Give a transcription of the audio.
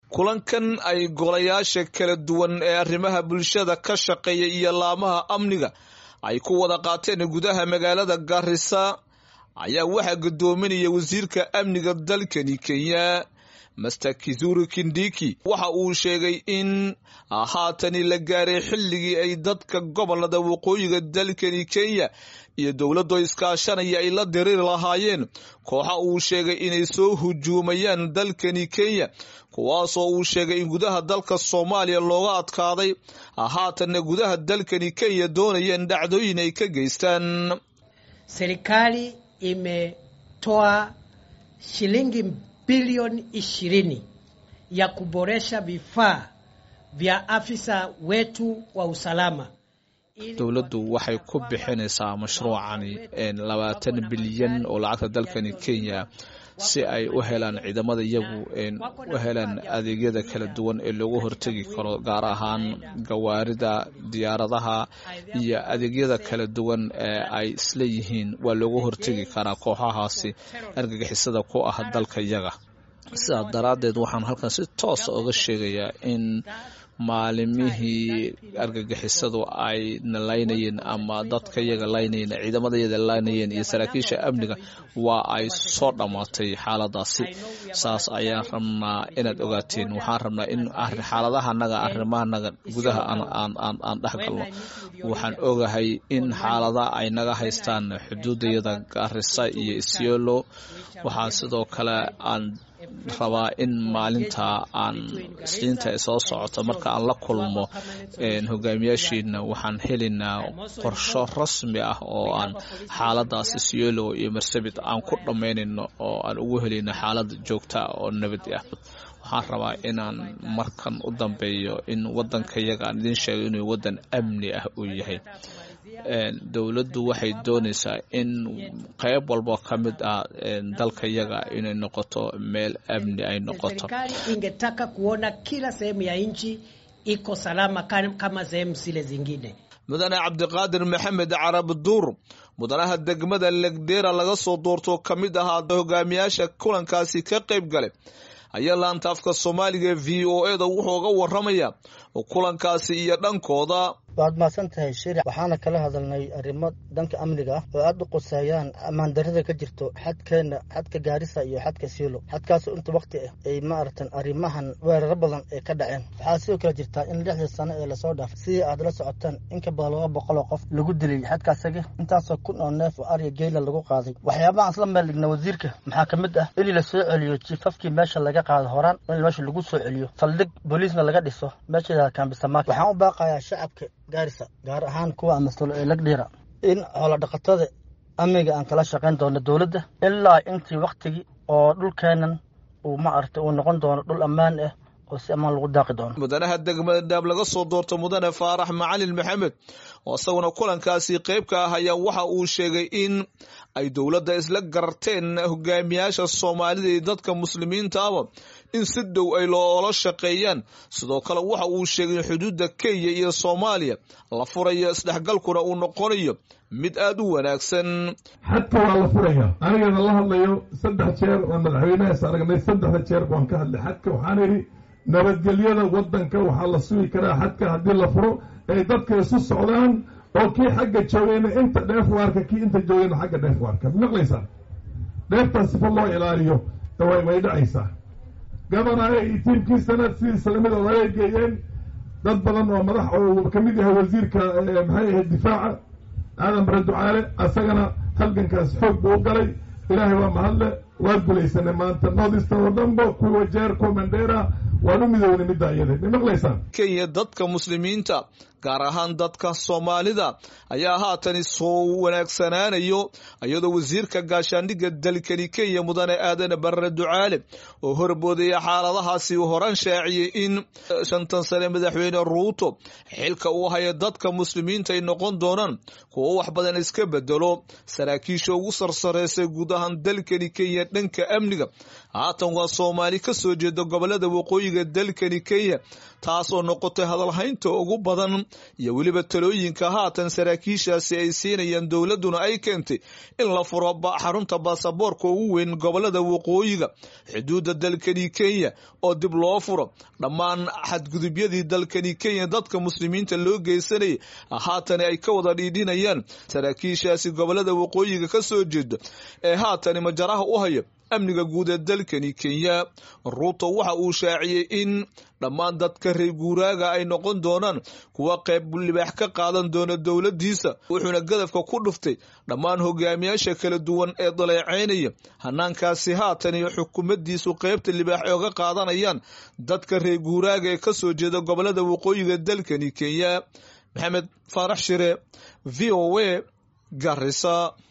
kulankan ay golayaasha kala duwan ee arrimaha bulshada ka shaqeeya iyo laamaha amniga ay ku wada qaateen gudaha magaalada gaarisa ayaa waxaa gudoominaya wasiirka amniga dalkani kenya master kizuru kindiki waxa uu sheegay in haatani la gaaray xilligii ay dadka gobolada waqooyiga dalkani kenya iyo dowladoo iskaashanaya ay la diriiri lahaayeen kooxa uu sheegay inay soo hujuumayaan dalkani kenya kuwaasoo uu sheegay in gudaha dalka soomaaliya looga adkaaday haatanna gudaha dalkani kenya doonayeen dhacdooyin ay ka geystaan serikali imetoa shilingi bilioni ishirini ya kuboresha vifaa vya afisa wetu wa usalama. dowladdu waxay ku bixinaysaa mashruucani labaatan bilyan oo lacagta dalkani kenya si ay u helaan ciidamada iyagu u helaan adeegyada kala duwan ee loogu hortegi karo gaar ahaan gawaarida diyaaradaha iyo adeegyada kala duwan ee ay isleeyihiin waa loogu hortegi karaa kooxahaasi argagixisada ku ah dalka iyaga sidaas daraaddeed waxaan halkan si toosa oga sheegayaa in maalimihii argagixisadu ay na laynayeen ama dadka iyaga laynayeen ciidamada iyada laynayeen iyo saraakiisha amniga waa ay soo dhammaatay xaaladaasi saas ayaan rabnaa inaad ogaateen waxaan rabnaa in xaaladahanaga arrimahanaga gudaha aan dhex galno waxaan ogahay in xaalada ay naga haystaan xuduudayada gaarisa iyo isyolo waxaa sidoo kale aan rabaa in maalinta aan isniinta ay soo socoto marka aan la kulmo hogaamiyaashiina waxaan helaynaa qorsho rasmi ah oo aan xaaladaas isyelo iyo marsabit aan ku dhammaynayno oo aan ugu helayno xaalad joogta oo nabad ah waxaan rabaa inaan markan u dambeeyo in wadanka yaga aan idiin sheego inuu wadan amni ah uu yahay dowladdu waxay doonaysaa in qayb walba ka mid ah dalka yaga inay noqoto meel amni ay noqoto ingetaka kuona kila sehemu ya nchi iko salama kama sehemu zile zingine mudane cabdiqaadir maxamed carab duur mudanaha degmada legdera laga soo doorto ka mid ahaa hogaamiyaasha kulankaasi ka qayb galay ayaa laanta afka soomaaliga v o e da wuxuu ga waramaya kulankaasi iyo dhankooda waad mahadsan tahay shiri waxaana kala hadalnay arrimo dhanka amniga ah oo aada u quseeyaan ammaan darrada ka jirto xadkeena xadka gaarisa iyo xadka siilo xadkaasoo inta wakti ah ay maaragtan arrimahan weeraro badan ay ka dhaceen waxaa sidoo kale jirtaa in lixdii sano ee lasoo dhaafay sidii aad la socotaan inka badan laba boqol oo qof lagu dilay xadkaasagi intaasoo kun oo neef oo arya geela lagu qaaday waxyaabahaan isla meel dhigna wasiirka maxaa ka mid ah in la soo celiyo jiifafkii meesha laga qaado horaan in meesha lagu soo celiyo saldhig booliisna laga dhiso meesha kaambisamaak waxaan u baaqayaa shacabka gaarisa gaar ahaan kuwa amasulo ee lagdhiira in xoolodhaqatada amniga aan kala shaqayn doono dowladda ilaa intii waktigii oo dhulkeenan uu ma aragtay uu noqon doono dhul ammaan ah oo si ammaan lagu daaqi doono mudanaha degmada dhaab laga soo doorto mudane faarax macalin maxamed oo isaguna kulankaasi qayb ka ah ayaa waxa uu sheegay in ay dowladda isla garteen hogaamiyaasha soomaalida iyo dadka muslimiinta aba in si dhow ay loola shaqeeyaan sidoo kale waxa uu sheegay in xuduudda kenya iyo soomaaliya la furayo isdhexgalkuna uu noqonayo mid aada u wanaagsan xadka waa la furaya anigana la hadlayo saddex jeer oo madaxweynahaas aragnay saddexda jeer baan ka hadlay xadka waxaan idhi nabadgelyada wadanka waxaa la sugi karaa xadka haddii la furo ay dadka isu socdaan oo kii xagga joogayna inta dheef waarka kii inta joogayna xagga dheef waarka maqlaysaa dheeftaas sifa loo ilaaliyo way dhacaysaa gabanaha iyo tiimkiisana sidii islamidooda ay geeyeen dad badan oo madax oo ka mid yahay wasiirka maxay ahayd difaaca aadan bare ducaale asagana halgankaas xoog buu u galay ilaahay waa mahadle waa gulaysanay maanta northeastern oo dhanba kuwa jeer kuwa mandera waan u midownay middaa iyada ma maqlaysaan kenya dadka muslimiinta gaar ahaan dadka soomaalida ayaa haatan soo wanaagsanaanayo iyadoo wasiirka gaashaandhigga dalkani kenya mudane aadan barre ducaale oo horboodaya xaaladahaasi uu horan shaaciyey in shantan sane madaxweyne ruuto xilka uu haya dadka muslimiinta ay noqon doonaan kuwo wax badan iska bedelo saraakiisha ugu sarsareysay guud ahaan dalkani kenya dhanka amniga haatan waa soomaali ka soo jeeda gobolada waqooyiga waqooyiga dalkani kenya taasoo noqotay hadalhaynta ugu badan iyo weliba talooyinka haatan saraakiishaasi ay siinayaan dowladduna ay keentay in la furo xarunta baasaboorka ugu weyn gobolada waqooyiga xuduudda dalkani kenya oo dib loo furo dhammaan xadgudubyadii dalkani kenya dadka muslimiinta loo geysanayay haatan ay ka wada dhiidhinayaan saraakiishaasi gobolada waqooyiga ka soo jeeda ee haatani majaraha u haya amniga guud ee dalkani kenya ruuto waxa uu shaaciyey in dhammaan dadka reer guuraaga ay noqon doonaan kuwa qayb libaax ka qaadan doona dowladdiisa wuxuuna gadafka ku dhuftay dhammaan hogaamiyaasha kala duwan ee daleecaynaya hanaankaasi haatan iyo xukuumaddiisu qaybta libaax ay oga qaadanayaan dadka reer guuraaga ee kasoo jeeda gobolada waqooyiga dalkani kenya maxamed faarax shire v o a garisa